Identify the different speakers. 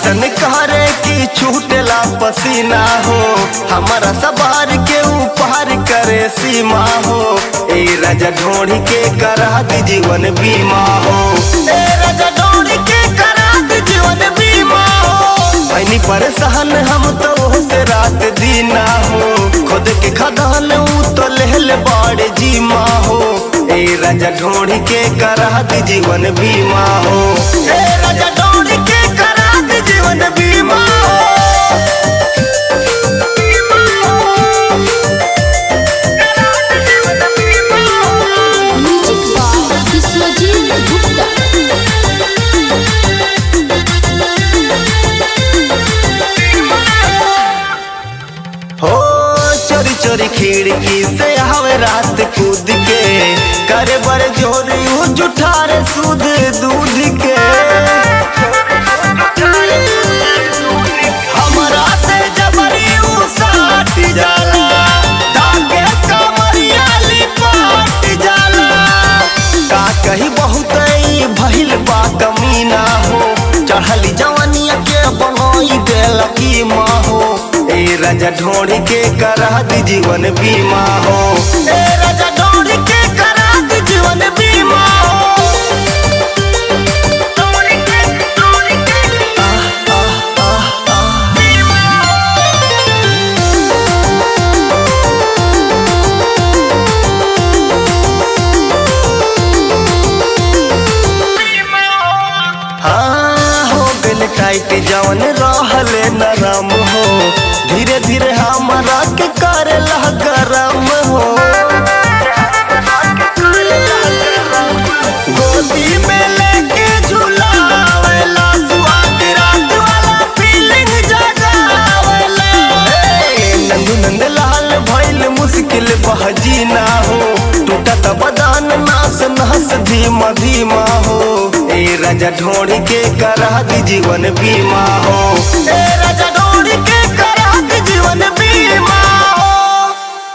Speaker 1: ऐसन करे कि छूटेला पसीना हो हमारा सवार के ऊपर करे सीमा हो ए राजा ढोड़ी के करा दी जीवन बीमा हो ए राजा ढोड़ी के करा दी जीवन बीमा हो भैनी परेशान हम तो से रात दीना हो खुद के खदान ऊ तो लेहल बाड़े जीमा हो ए राजा ढोड़ी के करा दी जीवन बीमा हो ए राजा ढोड़ी के करा दी जीवन बीमा हो
Speaker 2: म्यूजिक बाय विश्वजीत गुप्ता
Speaker 1: हो चोरी चोरी खिड़की से हवे रात कूद के करे बड़े जोरी ऊ जुठारे सूद दूध के हमरा से जबरी ऊ साट जाला धागे कमरिया लिपाट जाला का कही बहुत ई भइल बा कमीना हो चढ़ली जवानिया के बनोई देल की माँ हो ए राजा ढोड़ी के करा दी जीवन बीमा हो ए राजा ढोड़ी के करा दी जीवन बीमा हो आह, आह, आह, आह। हाँ हो गल टाइट जवन रहले नरम हो धीरे धीरे हमारा के करे गरम हो गोदी में लेके झुलावेला स्वाद रात वाला फीलिंग जगावेला हे, नंदू नंद लाल भइल मुश्किल बहजी ना हो टूटत बदान नास नहस धीमा धीमा हो ए राजा ढोड़ी के करा दी जीवन बीमा हो ए राजा